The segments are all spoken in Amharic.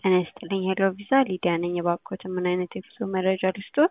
ጤና ይስጥልኝ ሄሎ ቪዛ ሊዲያ ነኝ። እባክዎትን ምን አይነት የጉዞ መረጃ ልስጥዎት?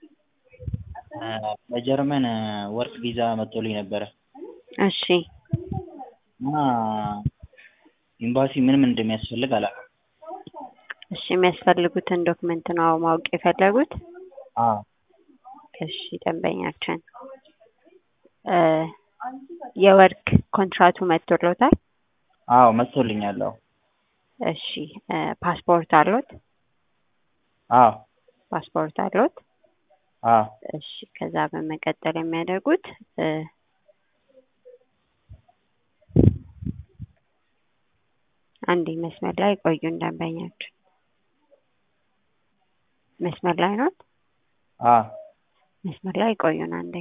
በጀርመን ወርክ ቪዛ መጥቶልኝ ነበረ እሺ እና ኤምባሲ ምን ምን እንደሚያስፈልግ አላውቅም። እሺ የሚያስፈልጉትን ዶክመንት ነው ማወቅ የፈለጉት? አዎ እሺ ደንበኛችን እ የወርክ ኮንትራቱ መጥቶልዎታል? አዎ መጥቶልኛል። አዎ እሺ እ ፓስፖርት አለዎት? አዎ ፓስፖርት አለዎት? አዎ እሺ ከዛ በመቀጠል የሚያደርጉት እ አንዴ መስመር ላይ ቆዩን ደንበኛችን መስመር ላይ ኖት? አዎ መስመር ላይ ቆዩን አንዴ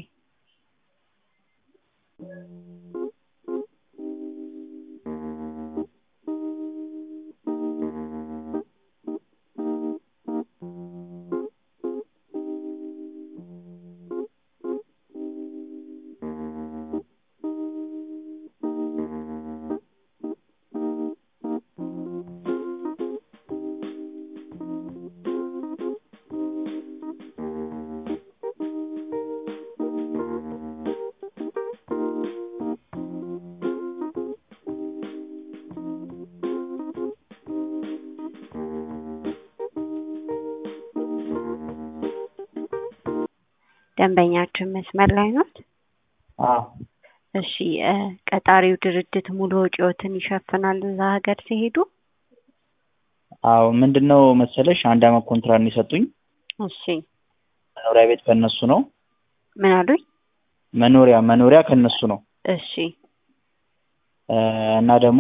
ደንበኛችን መስመር ላይ ኖት? አዎ እሺ እ ቀጣሪው ድርጅት ሙሉ ወጪዎትን ይሸፍናል እዛ ሀገር ሲሄዱ? አዎ ምንድነው መሰለሽ አንድ አመት ኮንትራት ነው የሰጡኝ። እሺ መኖሪያ ቤት ከእነሱ ነው። ምን አሉኝ? መኖሪያ መኖሪያ ከእነሱ ነው እሺ እ እና ደግሞ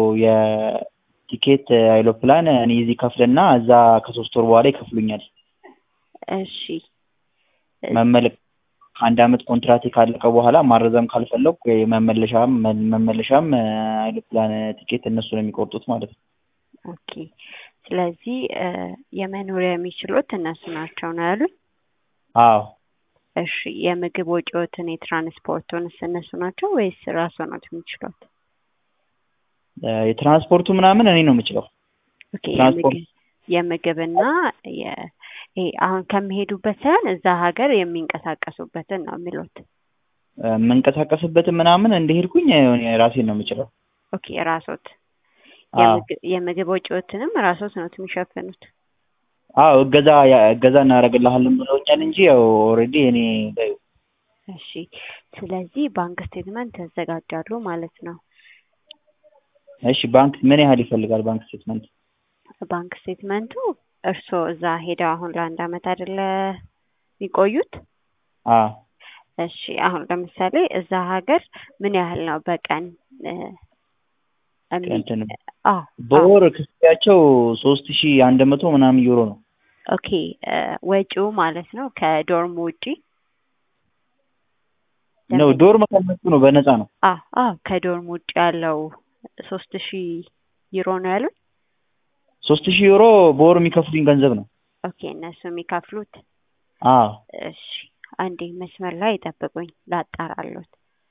የቲኬት አይሎፕላን እኔ እዚህ ከፍልና እዛ ከሶስት ወር በኋላ ይከፍሉኛል። እሺ መመለ አንድ አመት ኮንትራቴ ካለቀ በኋላ ማረዘም ካልፈለኩ የመመለሻም መመለሻም አይሎፕላን ቲኬት እነሱ ነው የሚቆርጡት ማለት ነው። ኦኬ ስለዚህ እ የመኖሪያ የሚችሉት እነሱ ናቸው ነው ያሉኝ? አዎ እሺ የምግብ ወጪዎትን የትራንስፖርቱንስ እነሱ ናቸው ወይስ ራስዎ ኖት የሚችሉት? እ የትራንስፖርቱ ምናምን እኔ ነው የምችለው። ኦኬ ትራንስፖርት የምግብ የምግብና የ ይሄ አሁን ከሚሄዱበት ሳይሆን እዛ ሀገር የሚንቀሳቀሱበትን ነው የሚሉት? እ የምንቀሳቀስበትን ምናምን እንደሄድኩኝ እኔ ራሴን ነው የምችለው። ኦኬ ራስዎት አዎ የምግብ የምግብ ወጪዎትንም ራስዎት ኖት የሚሸፍኑት? አዎ እገዛ እገዛ እናደርግልሃለን ብለውኛል እንጂ ያው ኦልሬዲ እኔ በይው እሺ ስለዚህ ባንክ ስቴትመንት ያዘጋጃሉ ማለት ነው። እሺ ባንክ ምን ያህል ይፈልጋል ባንክ ስቴትመንት? ባንክ ስቴትመንቱ እርስዎ እዛ ሄደው አሁን ለአንድ አመት አይደለ የሚቆዩት? አዎ እሺ አሁን ለምሳሌ እዛ ሀገር ምን ያህል ነው በቀን እ እሚ እንትን አዎ አዎ በወር ክፍያቸው ሶስት ሺህ አንድ መቶ ምናምን ዩሮ ነው። ኦኬ እ ወጪው ማለት ነው ከዶርም ውጪ? ነው ዶርም ከእነሱ ነው በነፃ ነው። አዎ አዎ ከዶርም ውጪ ያለው ሶስት ሺህ ዩሮ ነው ያሉኝ? ሶስት ሺህ ዩሮ በወር የሚከፍሉኝ ገንዘብ ነው። ኦኬ እነሱ የሚከፍሉት? አዎ እሺ አንዴ መስመር ላይ ይጠብቁኝ ላጣራልዎት።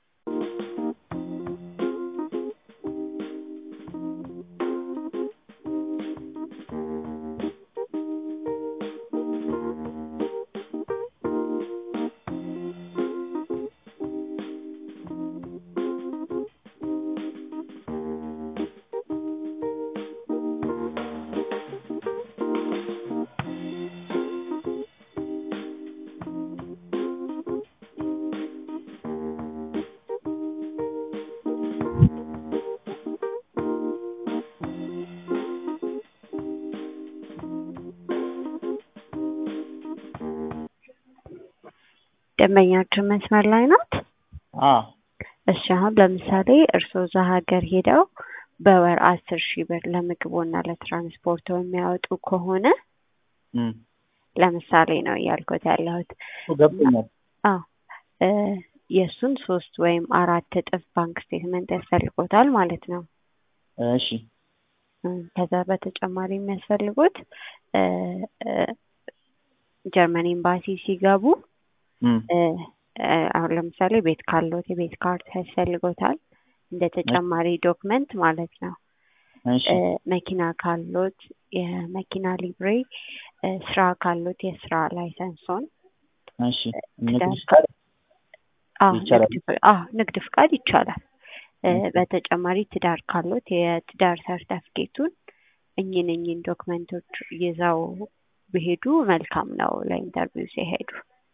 ደንበኛችን መስመር ላይ ኖት? አዎ እሺ አሁን ለምሳሌ እርስዎ እዛ ሀገር ሄደው በወር አስር ሺህ ብር ለምግቦና ለትራንስፖርቶ የሚያወጡ ከሆነ እም ለምሳሌ ነው እያልኩት ያለሁት ገብቶኛል። አዎ እ የእሱን ሶስት ወይም አራት እጥፍ ባንክ ስቴትመንት ያስፈልጎታል ማለት ነው። እሺ እም ከዛ በተጨማሪ የሚያስፈልጉት እ እ ጀርመን ኤምባሲ ሲገቡ እም እ እ አሁን ለምሳሌ ቤት ካለዎት የቤት ካርታ ያስፈልጎታል እንደ ተጨማሪ ዶክመንት ማለት ነው። እሺ እ መኪና ካለዎት የመኪና ሊብሬ እ ስራ ካሉት የስራ ላይሰንሶን እሺ ንግድ ትዳር ፍቃድ አዎ ይቻላል? ንግድ ፍ- አዎ ንግድ ፍቃድ ይቻላል። እ ኦኬ። በተጨማሪ ትዳር ካሉት የትዳር ሰርተፍኬቱን እኚህን እኚህን ዶክመንቶች ይዘው ቢሄዱ መልካም ነው ለኢንተርቪው ሲሄዱ።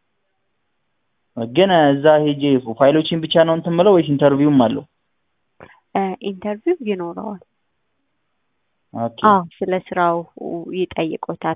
ግን እዛ ሄጄ ፋይሎችን ብቻ ነው እንትን የምለው ወይስ ኢንተርቪውም አለው? እ ኢንተርቪው ይኖረዋል። ኦኬ አዎ ስለ ስራው ይጠይቆታል።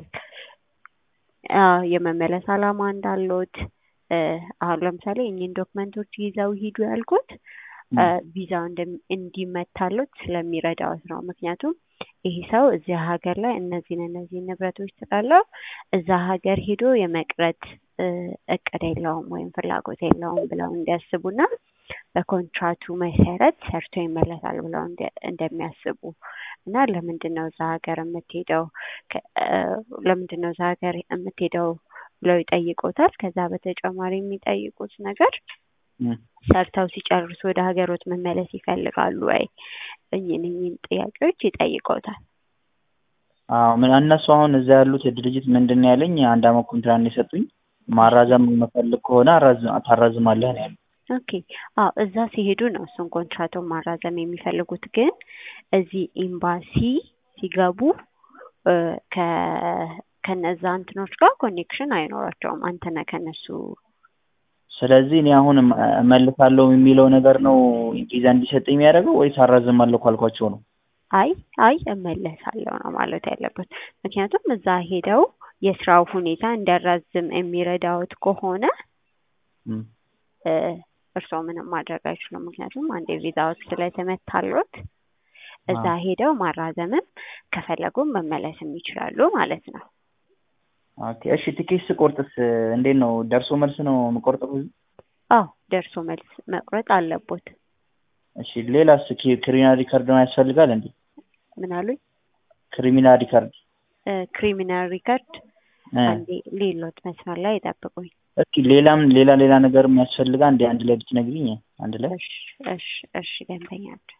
አዎ የመመለስ አላማ እንዳሉት እ አሁን ለምሳሌ እኚህን ዶክመንቶች ይዘው ሂዱ ያልኩት እ ም፣ ቪዛው እንደም- እንዲመታሉት ስለሚረዳዎት ነው። ምክንያቱም ይህ ሰው እዚያ ሀገር ላይ እነዚህን እነዚህን ንብረቶች ስላለው እዛ ሀገር ሄዶ የመቅረት እ እቅድ የለውም ወይም ፍላጎት የለውም ብለው እንዲያስቡና በኮንትራቱ መሰረት ሰርቶ ይመለሳል ብለው እንደ- እንደሚያስቡ እና ለምንድን ነው እዛ ሀገር የምትሄደው ከ- እ ለምንድን ነው እዛ ሀገር የምትሄደው ብለው ይጠይቁታል። ከዛ በተጨማሪ የሚጠይቁት ነገር ም፣ ሰርተው ሲጨርሱ ወደ ሀገሮት መመለስ ይፈልጋሉ ወይ? እኚህን እኚህን ጥያቄዎች ይጠይቀውታል። አዎ ምን እነሱ አሁን እዛ ያሉት ድርጅት ምንድን ነው ያለኝ አንድ አመት ኮንትራት ነው የሰጡኝ። ማራዘም የምፈልግ ከሆነ አራዝ- ታራዝማለህ ነው ያሉኝ። ኦኬ አዎ እዛ ሲሄዱ ነው እሱን ኮንትራቱን ማራዘም የሚፈልጉት። ግን እዚህ ኤምባሲ ሲገቡ እ ከ ከነዛ እንትኖች ጋር ኮኔክሽን አይኖራቸውም። አንተ ነህ ከነሱ ስለዚህ እኔ አሁን እመ- እመልሳለሁ የሚለው ነገር ነው ቪዛ እንዲሰጥ የሚያደርገው ወይስ አራዝማለሁ ካልኳቸው ነው? አይ አይ እመለሳለሁ ነው ማለት ያለበት። ምክንያቱም እዛ ሄደው የስራው ሁኔታ እንዲያራዝም የሚረዳዎት ከሆነ ም፣ እ እርስዎ ምንም ማድረግ አይችሉም። ምክንያቱም አንድ የቪዛዎት ስለተመታሎት እዛ አዎ። ሄደው ማራዘምም ከፈለጉም መመለስም ይችላሉ ማለት ነው። ኦኬ እሺ ቲኬት ስቆርጥስ እንዴት ነው? ደርሶ መልስ ነው የምቆርጠው? አዎ ደርሶ መልስ መቁረጥ አለቦት። እሺ ሌላስ ኪ- ክሪሚናል ሪከርድ ነው ያስፈልጋል እንዴ? ምን አሉኝ? ክሪሚናል ሪከርድ እ ክሪሚናል ሪከርድ እ አንዴ ሌሎት መስመር ላይ ይጠብቁኝ። እስኪ ሌላም ሌላ ሌላ ነገር የሚያስፈልጋ እንዴ አንድ ላይ ብትነግሪኝ አንድ ላይ እሺ እሺ እሺ ደንበኛችን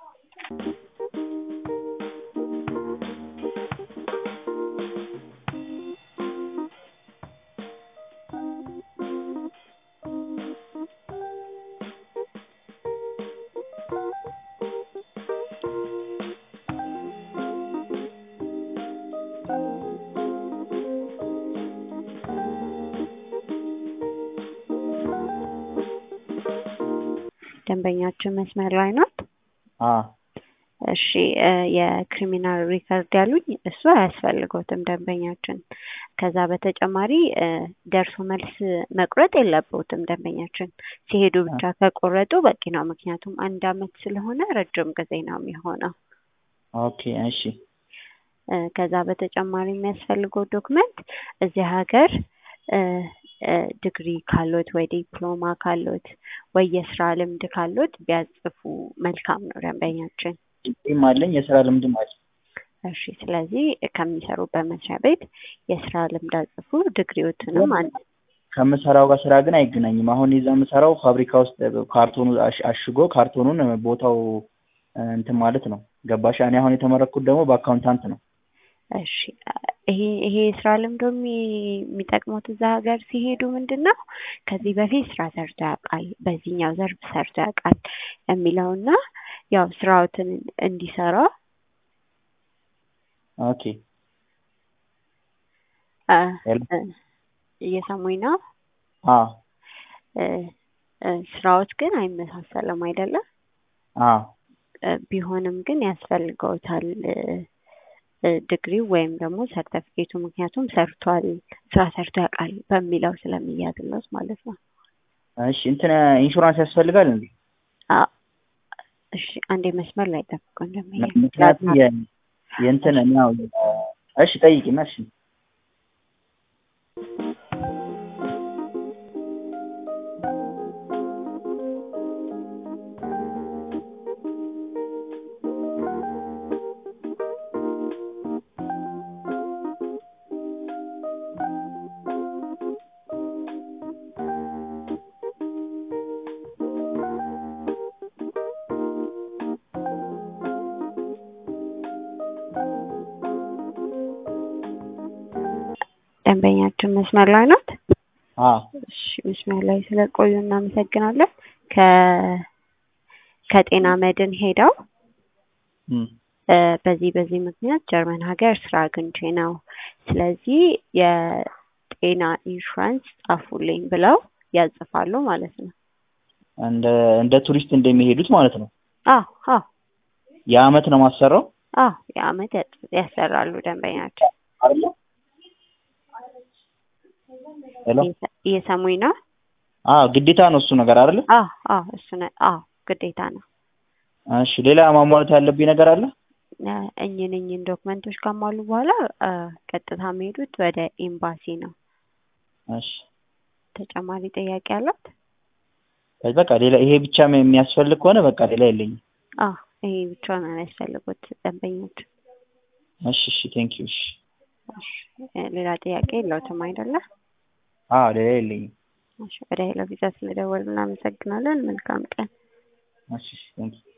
ደንበኛችን መስመር ላይ ናት። አ እሺ እ የክሪሚናል ሪከርድ ያሉኝ እሱ አያስፈልገውትም ደንበኛችን። ከዛ በተጨማሪ እ ደርሶ መልስ መቁረጥ የለበትም ደንበኛችን። ሲሄዱ ብቻ ከቆረጡ በቂ ነው። ምክንያቱም አንድ አመት ስለሆነ ረጅም ጊዜ ነው የሚሆነው። ኦኬ እሺ እ ከዛ በተጨማሪ የሚያስፈልገው ዶክመንት እዚህ ሀገር እ እ ዲግሪ ካሎት ወይ ዲፕሎማ ካሎት ወይ የስራ ልምድ ካሎት ቢያጽፉ መልካም ነው ደንበኛችን። ዲግሪም አለኝ የስራ ልምድም አለኝ። እሺ ስለዚህ ከሚሰሩበት መስሪያ ቤት የስራ ልምድ አጽፉ። ዲግሪዎትንም አንድ ከምሰራው ጋር ስራ ግን አይገናኝም። አሁን የዛ የምሰራው ፋብሪካ ውስጥ ካርቶኑ አሽ- አሽጎ ካርቶኑን ቦታው እ እንትን ማለት ነው። ገባሽ? እኔ አሁን የተመረኩት ደግሞ በአካውንታንት ነው። እሺ ይሄ ይሄ የስራ ልምዶ የሚ- የሚጠቅሙት እዛ ሀገር ሲሄዱ ምንድን ነው ከዚህ በፊት ስራ ሰርቶ ያውቃል፣ በዚህኛው ዘርፍ ሰርቶ ያውቃል የሚለውና ያው ስራዎትን እንዲሰራ ኦኬ እ ሄሎ እ እየሰሙኝ ነው። አ እ እ ስራዎች ግን አይመሳሰልም አይደለም። አ እ ቢሆንም ግን ያስፈልገውታል እ እ ዲግሪው ወይም ደግሞ ሰርተፊኬቱ ምክንያቱም ሰርቷል ስራ ሰርቶ ያውቃል በሚለው ስለሚያዝለት ማለት ነው። እሺ እንትን ኢንሹራንስ ያስፈልጋል እንዴ? አ እሺ አንዴ መስመር ላይ ጠብቆ እንደሚሄድ ምክንያቱም የ- የእንትን እኔ ያው እሺ ጠይቂና እሺ ደንበኛችን መስመር ላይ ናት? አዎ እሺ መስመር ላይ ስለቆዩ እናመሰግናለን። ከ ከጤና መድን ሄደው እም፣ እ በዚህ በዚህ ምክንያት ጀርመን ሀገር ስራ አግኝቼ ነው፣ ስለዚህ የጤና ኢንሹራንስ ጻፉልኝ ብለው ያጽፋሉ ማለት ነው። እንደ እንደ ቱሪስት እንደሚሄዱት ማለት ነው። አዎ አዎ የአመት ነው ማሰራው አዎ የአመት ያጽ- ያሰራሉ ደንበኛችን። አይደለ? ሄሎ እየሰ- እየሰሙኝ ነው? አዎ ግዴታ ነው እሱ ነገር አይደለ? አዎ አዎ እሱ ነ አዎ ግዴታ ነው። እሺ ሌላ ማሟላት ያለብኝ ነገር አለ? እ እኝን እኝን ዶክመንቶች ካሟሉ በኋላ እ ቀጥታ የሚሄዱት ወደ ኤምባሲ ነው። እሺ ተጨማሪ ጥያቄ አላት? በቃ ሌላ ይሄ ብቻ የሚያስፈልግ ከሆነ በቃ ሌላ የለኝም። አዎ ይሄ ብቻ ነው የሚያስፈልጉት ደንበኞች። እሺ እሺ ቴንክ ዩ እሺ። እሺ እ ሌላ ጥያቄ የለውትም አይደለ? አዎ ሌላ የለኝም። እሺ ወደ ሄሎ ቪዛ ስለደወሉ እናመሰግናለን። መልካም ቀን። እሺ ቴንክ ዩ